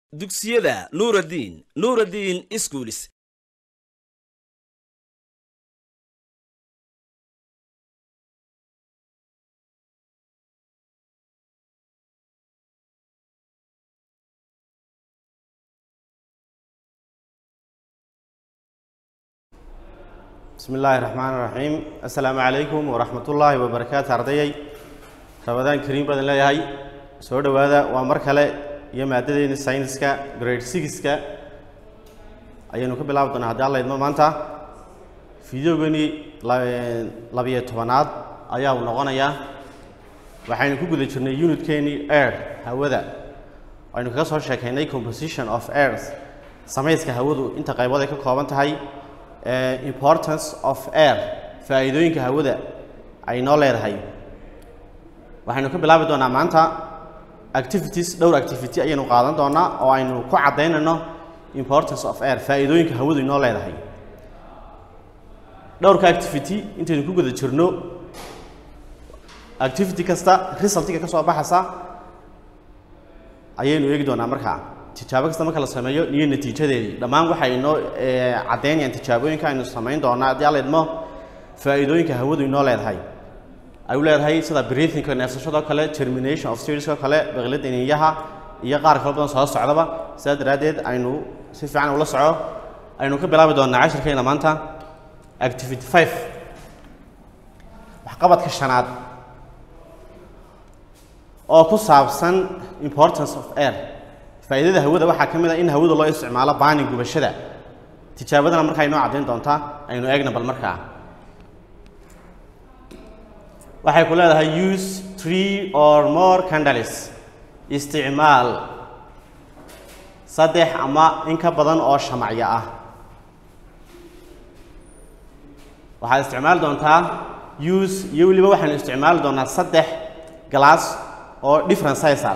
dugsiyada nuuraddiin nuuraddiin iskuulis bismi illaahi raxmaan raxiim assalaamu calaykum waraxmat ullaahi wabarakaatu ardayay rabadaan kariim badan leeyahay soo dhowaada waa mar kale iyo maadadeeni sayniska grade sixka ayaynu ka bilaabi doonaa haddii alla idmo maanta fideogani labiyo tobanaad ayaa uu noqonayaa waxaynu ku guda jirnay unitkeenii air hawada aynu kaga soo sheekaynay composition of earth samayska hawadu inta qaybood ay ka kooban tahay importance of air faa'iidooyinka hawada ay noo leedahay waxaynu ka bilaabi doonaa maanta activities dhowr activity ayaynu qaadan doonaa oo aynu ku caddaynayno importance of air faa'iidooyinka hawadu inoo leedahay dhowrka activity intaynu ku guda jirno activity kasta resultiga ka soo baxaysa ayaynu eegi doonaa markaa tijaabo kasta marka la sameeyo iyo natiijadeedii dhammaan waxay inoo caddaynayaan tijaabooyinka aynu samayn doonaa haddii alla idmo faa'iidooyinka hawadu inoo leedahay ay u leedahay sida breathingka neefsashadoo kale termination of serieskoo kale baqlida iniyaha iyo qaar kala badan soo socdaba sidaa daraaddeed aynu si fiican ula soco aynu ka bilaabi doonaa cashirkeena maanta activity five waxqabadka shanaad oo ku saabsan importance of air faa'iidada hawada waxaa ka mid a in hawada loo isticmaalo baanin gubashada tijaabadana markaa inoo caddayn doontaa aynu eegna bal markaa waxay ku leedahay use three or more candles isticmaal saddex ama in ka badan oo shamacyo ah waxaad isticmaali doontaa use iyo weliba waxaanu isticmaali doonaa saddex glass oo different sizal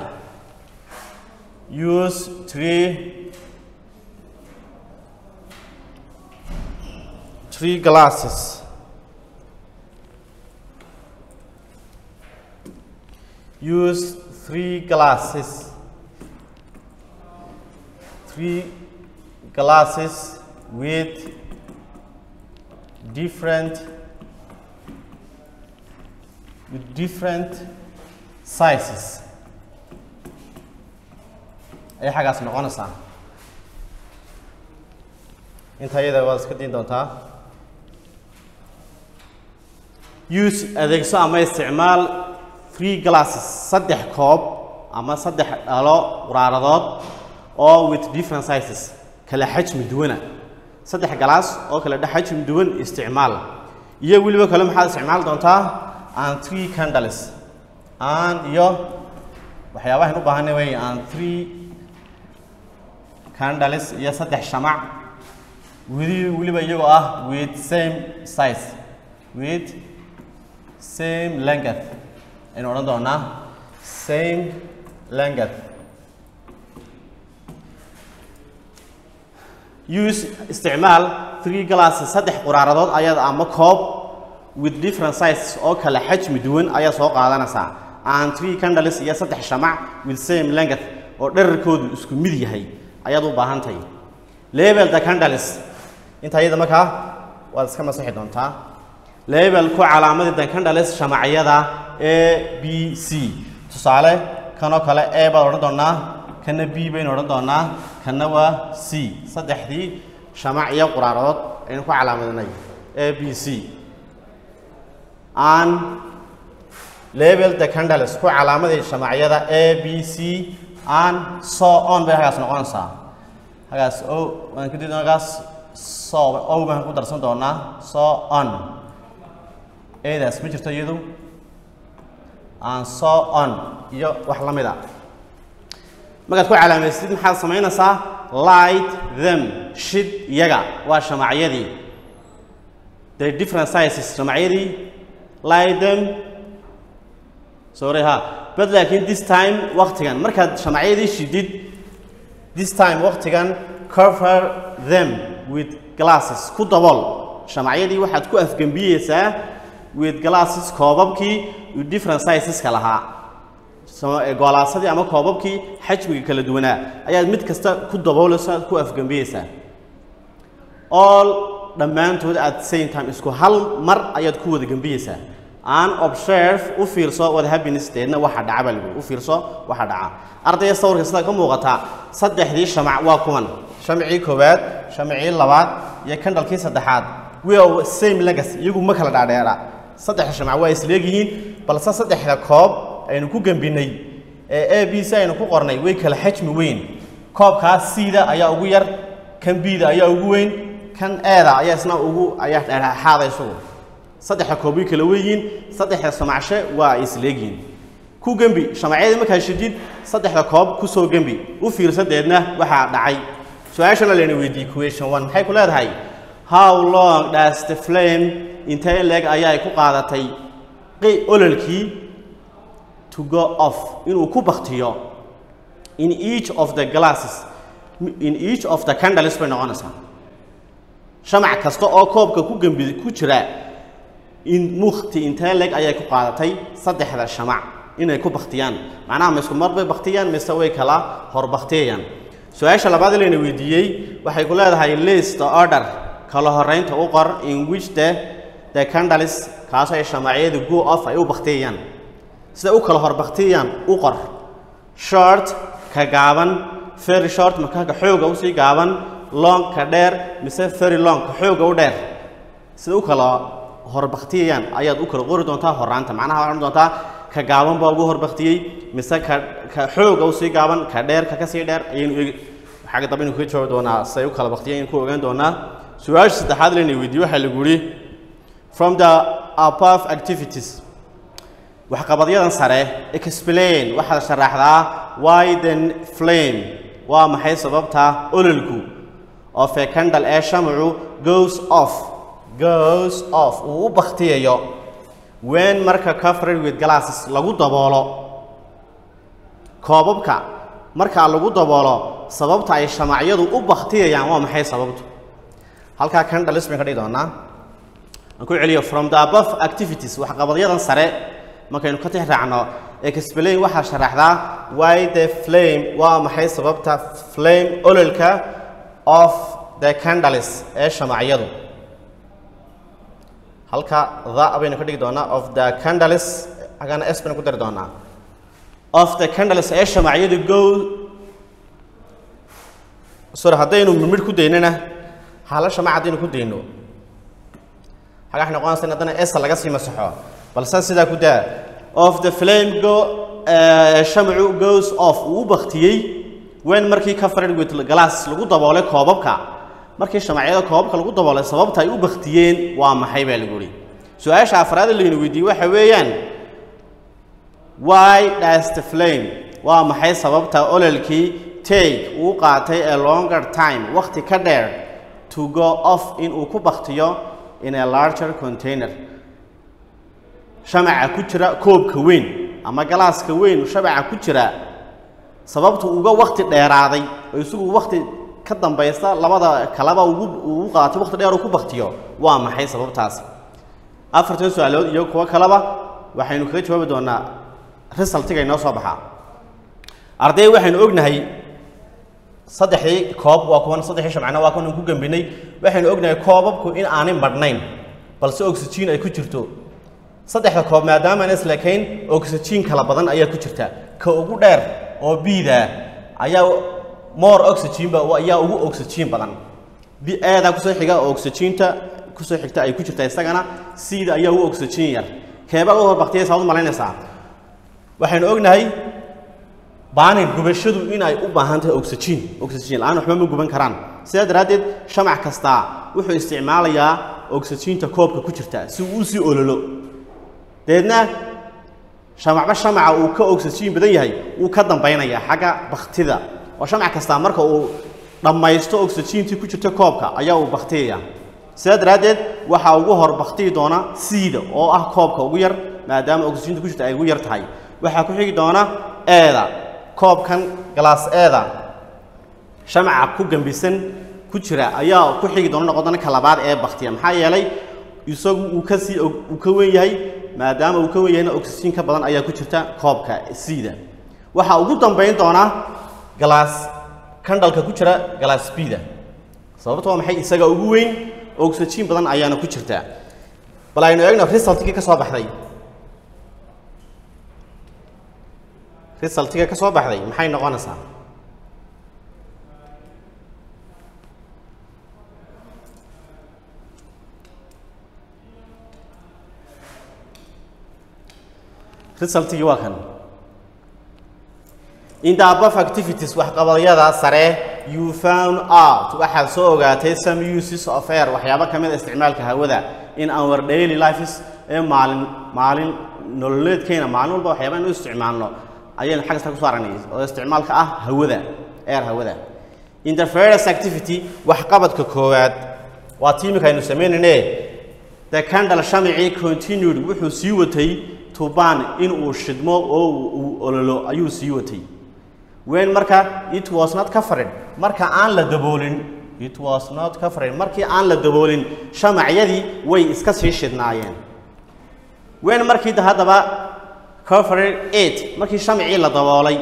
use three three glasses use three glasses three glasses with different with different sizes ay xaggaas noqonaysaa inta iyada waad iska diin doontaa use adeegso ama isticmaal three glasses saddex koob ama saddex dhalo quraaradood oo with different sizes kala xajmi duwana saddex galaas oo kala dhex xajmi duwan isticmaal iyo weliba kale maxaad isticmaali doontaa and three candles and iyo waxyaabahan u baahanay wey and three candles iyo saddex shamac weli weliba iyagoo ah with same size with same length aynu odhan doonaa same length use isticmaal three glasses saddex quraaradood ayaad ama koob with different sizes oo kala xajmi duwan ayaa soo qaadanaysaa and three candles iyo saddex shamac with same length oo dherarkoodu isku mid yahay ayaad u baahan tahay label the candles inta iyada markaa waad iska masaxi doontaa label ku calaamadii the candles shamacyada a b c tusaale kanoo kale a baad odhan doonaa kana b baynu odhan doonaa kana waa c saddexdii shamac iyo quraaradood aynu ku calaamadinay a b c an label the candles ku calaamadii shamacyada a b c an so on bay hagaas noqonaysaa hagaas o waan kadib hagaas so o baan ku darsan doonaa so on eedaas ma jirto iyadu and so on iyo wax la mid a markaad ku calaamaysid maxaad samaynaysaa light them shid iyaga waa shamacyadii the different sizes shamacyadii light them sorry ha but laakiin this time waktigan markaad shamacyadii shidid this time waktigan cover them with glasses ku dabool shamacyadii waxaad ku afgembiyeysaa with glasses koobabkii with different sizeska lahaa sama- ee goolaasadii ama koobabkii xajmiga kala duwanaa ayaad mid kasta ku daboolaysaa ku afgembiyeysaa all dhammaantood at the same time isku hal mar ayaad ku wada gembiyeysaa aan observe u fiirso what happiness deedna waxa dhaca baa lagu u fiirso waxa dhaca ardayda sawirka sida ka muuqata saddexdii shamac waa kuwan shamcii koowaad shamcii labaad iyo kandhalkii saddexaad we are same legacy iyagu ma kala dhaadheera saddexda shamac waa isleegyihiin balse saddexda koob aynu ku gembinay ee a b c aynu ku qornay way kala xajmi weyn koobkaas siida ayaa ugu yar kan biida ayaa ugu weyn kan eeda ayaa isna ugu ayaa dhexdhexaada isagu saddexda koob way kala weyiin saddexda samacshe waa ay isleegyihiin ku gembi shamacyadii markaa shidid saddexda koob ku soo gembi u fiirsadeedna waxaa dhacay su-aashana layna weydiiyey question one maxay ku leedahay how long does the flame intee leeg ayaa ku qaadatay qi ololkii to go off inuu ku baktiyo in each of the glasses in each of the candles bay noqonaysaa shamac kasta oo koobka ku gembi ku jira in mukti intee leeg ayay ku qaadatay saddexda shamac inay ku baktiyaan macnaha ma isku mar bay baktiyaan mise way kala hor baktiyayaan su-aasha labaad layna weydiiyey waxay ku leedahay list order kala horeynta u qor in which the the candles kaasoo ay shamacyadu go off ay u baktiyayaan sida u kala hor baktiyayaan u qor short ka gaaban very short markaa ka xooga usii gaaban long ka dheer mise very long ka xooga u dheer sida u kala horbaktiyayaan ayaad u kala qori doontaa horaanta macnaha waxaad odhan doontaa ka gaaban baa ugu horbaktiyey mise ka ka xooga usii gaaban ka dheer ka kasii dheer ayaynu eegi xagga dambe aynu kaga jawaabi doonaa siday u kala baktiyeen ku ogaan doonaa su-aasha saddexaad layna weydiiyey waxaa lagu yidhi from the above activities waxqabadyadan sare explain waxaad sharaxdaa why then flame waa maxay sababta ololku of a candle ee shamacu goes off goes off uu u baktiyayo when marka covered with glasses lagu daboolo koobabka markaa lagu daboolo sababta ay shamacyadu u baktiyayaan waa maxay sababtu halkaa candles bayn ka dhigi doonaa aan ku celiyo from the above activities waxqabadyadan sare markaynu ka tix raacno explain waxaa sharaxdaa why the flame waa maxay sababta flame ololka of the candles ee shamacyadu halka the baynu ka dhigi doonaa of the candles agana s baynu ku dari doonaa of the candles ee shamacyadu go sorry haddaynu midmidh ku daynana hala shamac haddaynu ku dayno xagax noqonaysa in haddana s laga sii masaxo balse sidaa ku daa of the flame go uh, shamacu goes off uu u baktiyey when markii covered with glass lagu daboolay koobabka markii shamacyada koobabka lagu daboolay sababta ay u baktiyeen waa maxay baa lagu yidhi su-aasha afraad ee laynu weydiiyey waxa weeyaan why does the flame waa maxay sababta ololkii take uu qaatay a longer time waqti ka dheer to go off in uu ku baktiyo in a larger container shamaca ku jira koobka weyn ama galaaska weyn shamaca ku jira sababtu uga wakti dheeraaday oo isagu wakti ka dambaysta labada kaleba ugu ugu qaatay wakti dheer uu ku baktiyo waa maxay sababtaasi afartan su-aalood iyo kuwo kaleba waxaynu kaga jawaabi doonaa resultiga inoo soo baxaa arday waxaynu ognahay saddexdii koob waa kuwan saddexdii shamcana waa kuwan ku gambinay waxaynu ognahay koobabku in aanay madhnayn balse oxygen ay ku jirto saddexda koob maadaama aan islekayn oxygen kala badan ayaa ku jirta ka ugu dheer oo biida ayaa more oxygen ba ayaa ugu oxygen badan bi eeda kusoo xiga oo oxygenta kusoo xigta ay ku jirta isagana siida ayaa ugu oxygen yar keebaa u horbaqtiyay saad u malaynaysaa waxaynu ognahay baanin gubashadu inay u baahan tahay oxygen oxygen la-aan waxba ma guban karaan sidaa daraaddeed shamac kastaa wuxuu isticmaalayaa oxygenta koobka ku jirta si uu usii ololo dabeedna shamacba shamaca uu ka oxygen badan yahay wuu ka dambaynayaa xagga baktida oo shamac kastaa marka uu dhammaysto oxygentii ku jirta koobka ayaa uu baktiyaya sidaa daraaddeed waxaa ugu hor baktiyi doona siida oo ah koobka ugu yar maadaama oxygenta ku jirta ay ugu yar tahay waxaa ku xigi doona eeda koobkan galaas eeda shamaca ku gambisan ku jira ayaa ku xigi doona noqon doona ka labaad ee baktiya maxaa yeelay isagu uu ka sii uu ka weyn yahay maadaama uu ka wen yahayna oxygen ka badan ayaa ku jirta koobka c-da waxaa ugu dambayn doona galaas kandhalka ku jira galaas b-da sababta waa maxay isaga ugu weyn oxygen badan ayaana ku jirta bal aynu eegno resultkii ka soo baxday resultiga ka soo baxday maxay noqonaysaa resultigii waa kan in the above activities waxqabadyada sare you found out waxaad soo ogaatay some uses of air waxyaabo ka mid a isticmaalka hawada in our daily lives ee maalin maalin nololeedkeena maalin walba waxyaaba inu isticmaalno ayaynu xagga sare kusoo aragnay oo isticmaalka ah hawada air hawada in the first activity waxqabadka koowaad waa tiimika aynu samaynayne the candle shamicii continued wuxuu sii watay tuban in uu shidmo oo uu ololo ayuu sii watay when marka it was not covered marka aan la daboolin it was not covered markii aan la daboolin shamacyadii way iska sii shidnaayeen when markii haddaba covered it markii shamicii la daboolay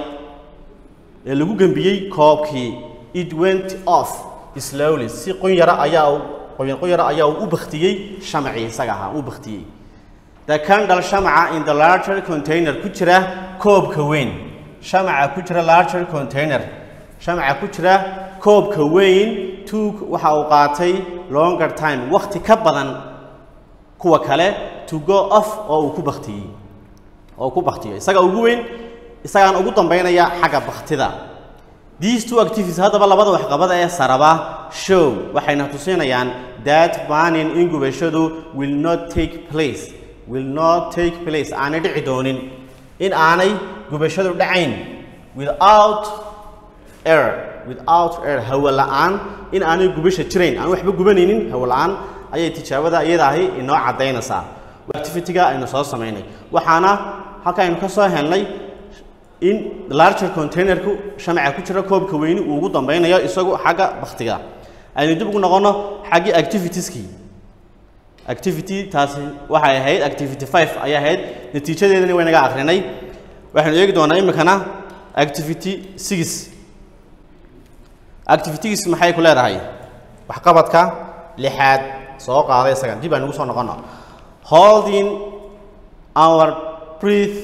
ee lagu gembiyey koobkii it went off slowly si qunyara ayaa qoyan qunyara ayaa u baktiyey shamacii isaga ahaa u baktiyey the candle shamaca in the larger container ku jira koobka weyn shamaca ku jira larger container shamaca ku jira koobka weyn took waxa uu qaatay longer time waqti ka badan kuwa kale to go off oo uu ku baktiyey oo ku baktiyo isaga ugu weyn isagaan ugu dambaynaya xagga baktida these two activities haddaba labada waxqabada ee saraba show waxayna tusinayaan that burning in gubashadu will not take place will not take place aanay dhici doonin in aanay gubashadu dhacayn without air without air hawo la'aan in aanay gubasha jirayn aan waxba gubanaynin hawo la'aan ayay tijaabada iyada ahi inoo caddaynaysaa activity-ga aynu soo samaynay waxaana halka aynu ka soo helnay in larger containerku shamaca ku jira koobka weyni uu ugu dambaynayo isagu xagga baktiga aynu dib ugu noqono xaggii activitieskii activity taasi waxay ahayd activity five ayay ahayd natiijadeedani waynaga akrinay waxaynu eegi doonaa iminkana activity six activities maxay ku leedahay waxqabadka lixaad soo qaaday isaga dib aynu ugu soo noqono holding our breath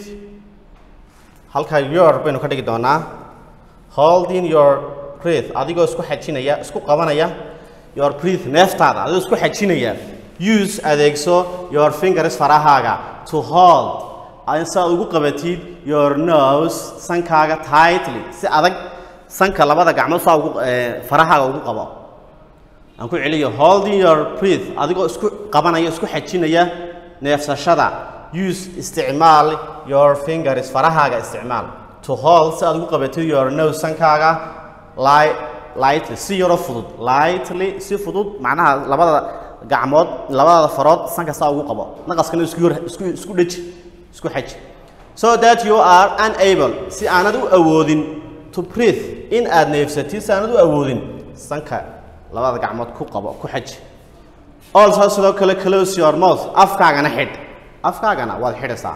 halka your baynu ka dhigi doonaa holding your breath adigoo isku xajinaya isku qabanaya your breath neeftaada adigoo isku xajinaya use adeegso your fingers farahaaga to hold si aad ugu qabatid your nose sankaaga tightly si adag sanka labada gacmood saa ugu farahaaga ugu qabo aan ku celiyo holding your breath adigoo isku qabanaya isku xajinaya neefsashada use isticmaal your fingers farahaaga isticmaal to hold si aad ugu qabatid your nose sankaaga li lightly si yaro fudud lightly si fudud macnaha labada gacmood labada farood sanka saa ugu qabo naqaskana isku yar isku isku dhaji isku xaji so that you are unable si aanad u awoodin to breathe in aad neefsatid si aanad u awoodin sanka labada gacmood ku qabo ku xaji also sidoo kale close your mouth afkaagana xidh afkaagana waad xidhaysaa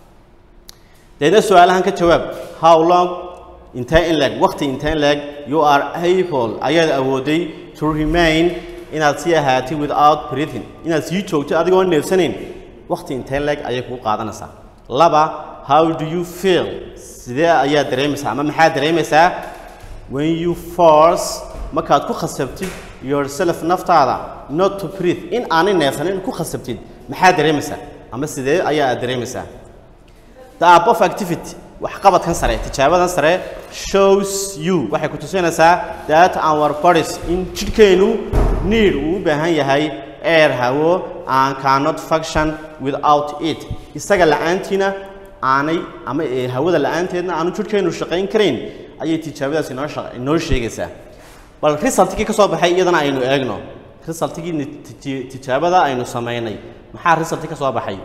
deedna su-aalahan ka jawaab how long intee in leg waqti intee in leg you are able ayaad awooday to remain inaad sii ahaatid without breathing inaad sii joogto adigoo neefsanayn waqti intee leg ayay kugu qaadanaysaa laba how do you feel sidee ayaad dareemaysaa ama maxaad dareemaysaa when you force markaad ku khasabtid yourself naftaada not to breathe in aanay neefsanin ku khasabtid maxaad dareemaysaa ama sidee ayaa aad dareemaysaa the above activity waxqabadkan sare tijaabadan sare shows you waxay ku tusinaysaa that our bodies in jidhkeenu need uu u baahan yahay air hawo and cannot function without it isaga la'aantiina aanay ama ee hawada la'aanteedna aanu jidhkeenu shaqayn karayn ayay tijaabadaas inoo shaqa- inoo sheegaysaa bal resultkii ka soo baxay iyadana aynu eegno resultkii niti- tijaabada aynu samaynay maxaa resulti ka soo baxay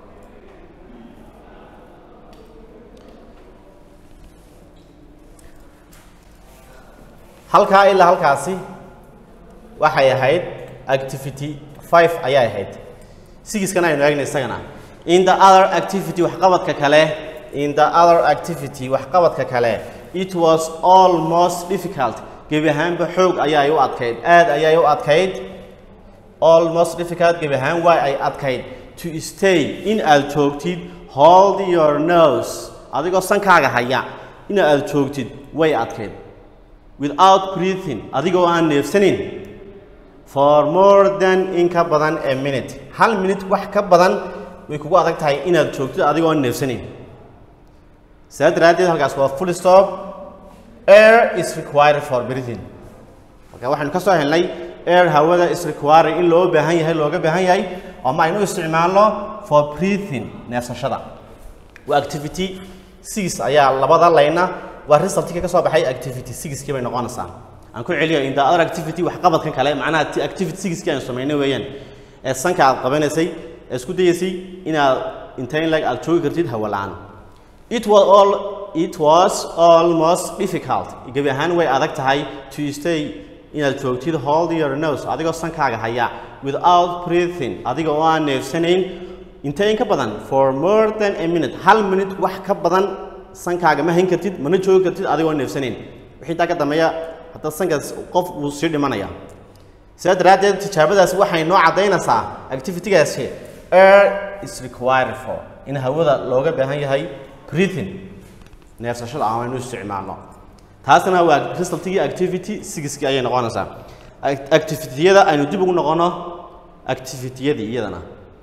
halkaa ilaa halkaasi waxay ahayd activity five ayay ahayd sigiskana aynu eegna isagana in the other activity waxqabadka kale in the other activity waxqabadka kale it was almost difficult gebi ahaanba xoog ayay u adkayd aad ayay u adkayd almost difficult gebi ahaan waa ay adkayd to stay in aad joogtid hold your nose adigoo sankaaga haya in aad joogtid way adkayd without breathing adigoo aan neefsanin for more than in ka badan a minute hal minute wax ka badan way kugu adag tahay inaad joogtid adigoo aan neefsanin saa daraaddeed halkaas waa full stop air is required for breathing marka waxaynu ka soo helnay air hawada is required in loo baahan yahay looga baahan yahay ama aynu isticmaalno for breathing neefsashada waa activity six ayaa labada layna waa resultka ka soo baxay activity sixkii bay noqonaysaa aan ku celiyo in the other activity waxqabadkan kale macnaha ti- activity sixkii aan samaynay weeyaan ee sanka aad qabanaysay ee isku dayaysay inaad intayn leg aad joogi kartid hawa la'aan it was all it was almost difficult gebi ahaan way adag tahay to stay inaad joogtid hold your nose adigoo sankaaga haya without breathing adiga oo aan neefsanayn intee in ka badan for more than a minute hal minute wax ka badan sankaaga ma hayn kartid mana joogi kartid adigoo neefsanayn wixii intaa ka dambeeya hadda sankaas qof wuu sii dhimanaya sidaa daraaddeed tijaabadaasi waxay noo caddaynaysaa activitygaasi air is required for in hawada looga baahan yahay breathing neefsashada aan aynu isticmaalno taasna waa resultigii activity sixkii ayay noqonaysaa Act- activity-yada aynu dib ugu noqono activity-yadii iyadana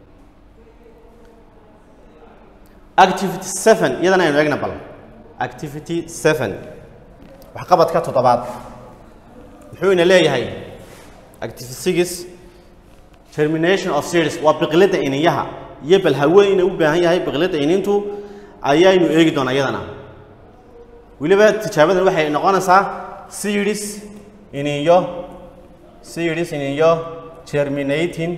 activity seven iyadana aynu eegna bal activity seven waxqabadka toddobaad muxuu ina leeyahay activity six termination of series waa biqilada iniyaha iyo bal hawada ina u baahan yahay biqilada inintu ayaynu eegi doonaa iyadana weliba tijaabadan waxay noqonaysaa series iniyo series iniyo terminating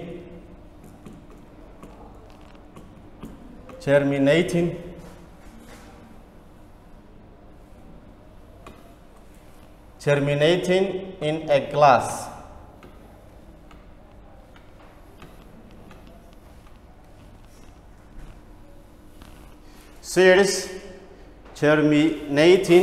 terminating terminating in a glass series terminating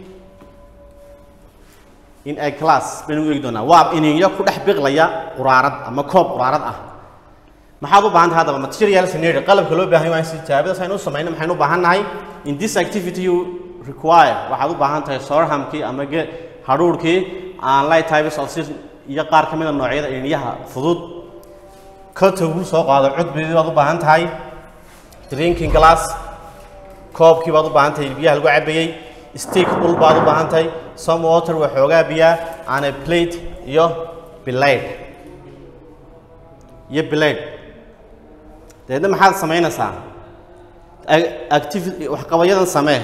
in a class baynu u eegi doonaa waa ininyo ku dhex biqlaya quraarad ama koob quraarad ah maxaad u baahan tahay haddaba material scenario qalabka loo baahan yahay si tijaabadaas aynu u samayno maxaynu u baahan nahay in this activity you require waxaad u baahan tahay sorhamkii ama ge hadhuurhkii aan light types of system iyo qaar ka mid a noocyada ininyaha fudud kotogu soo qaado cudbidii baad u baahan tahay drinking glass koobkii baad u baahan tahay biyaha lagu cabayey stick dhul baad u baahan tahay some water waxoogaa biyaa and a plate iyo blade iyo blade dabeedna maxaad samaynaysaa A- activity waxqabayadan samee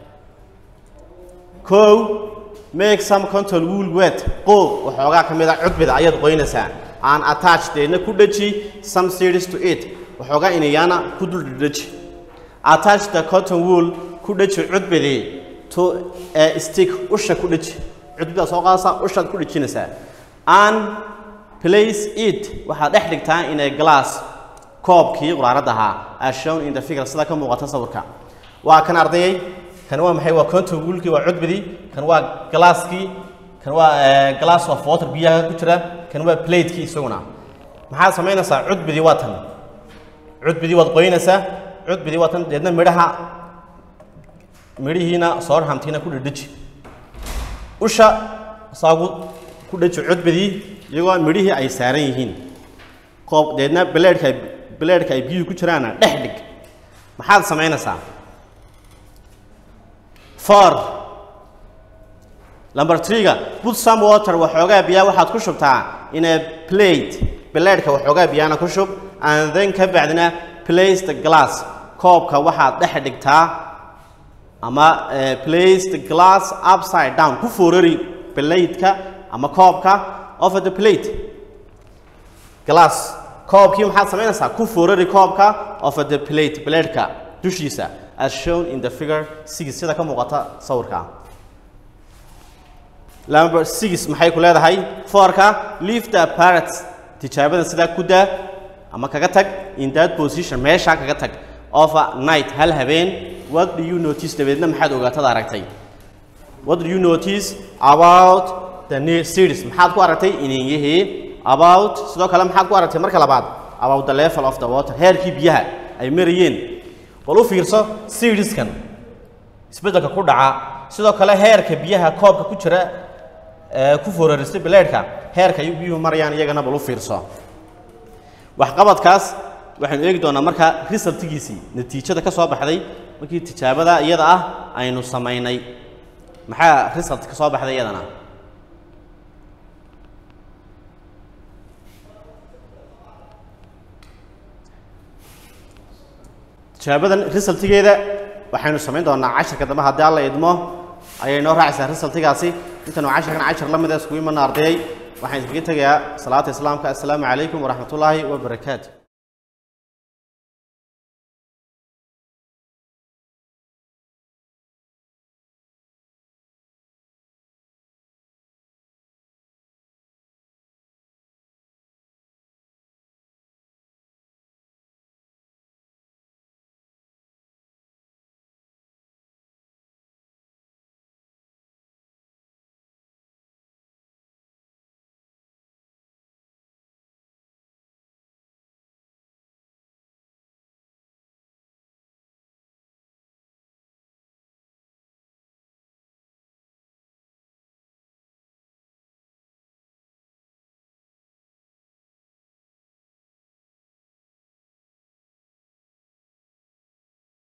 kow make some control wool wet qoob waxoogaa ka mid a cudbida ayaad qoynaysaa aan attach deedna ku dheji some series to it waxoogaa inayaana ku dul dheji attach the cotton wool ku dheji cudbidii to a stick usha ku dheji cudbida soo qaadaysaa ushaad ku dhejinaysaa and place it waxaad dhex dhigtaa in a glass koobkii quraarada ahaa as shown in the figure sida ka muuqata sawirka waa kan ardayay kan waa maxay waa cotton woolkii waa cudbidii kan waa glasskii kan waa eh, glass of water biyaha ku jira kan waa platekii isaguna maxaad samaynaysaa cudbidii waa tan cudbidii waad qoynaysaa cudbidii waa tan deedna midhaha midhihiina soorhamtiina ku dhedheji usha saagu ku dheji cudbidii iyagoo midhihii ay saaran yihiin qoob deedna beleedhka ay beleedhka ay biyuhu ku jiraana dhex dhig maxaad samaynaysaa four number three-ga put some water waxoogaa biyaa waxaad ku shubtaa in a plate beleedhka waxoogaa biyaana ku shub and then ka bacdina place the glass koobka waxaad dhex dhigtaa ama eh, place the glass upside down ku foorari beleydka ama koobka over the plate glass koobkii maxaad samaynaysaa ku foorari koobka over the plate beleedhka dushiisa as shown in the figure six sida ka muuqata sawirka number six maxay ku leedahay fourka leave the apparatus tijaabada sidaa ku daa ama kaga tag in that position meeshaa kaga tag of a night hal habeen what do you notice dabeedna maxaad ogaatad aragtay what do you notice about the ne- series maxaad ku aragtay ininyihii about sidoo kale maxaad ku aragtay marka labaad about the level of the water heerkii biyaha ay marayeen bal u fiirso serieskan isbeddelka ku dhaca sidoo kale heerka biyaha koobka ku jira ee ku fooraristay bileedhka heerka ay biyuhu marayaan iyagana bal u fiirso waxqabadkaas waxaynu eegi doonaa marka resultigiisii natiijada ka soo baxday markii tijaabada iyada ah aynu samaynay maxaa result ka soo baxday iyadana tijaabadan resultigeeda waxaynu samayn doonaa casharka dambe haddii alla idmo ayay noo raacaysaa resultigaasi intaynu casharkan cashar la mid a iskugu imana ardayay waxaan iskaga tegayaa salaata islaamka assalaamu calaykum waraxmatullaahi wabarakaatu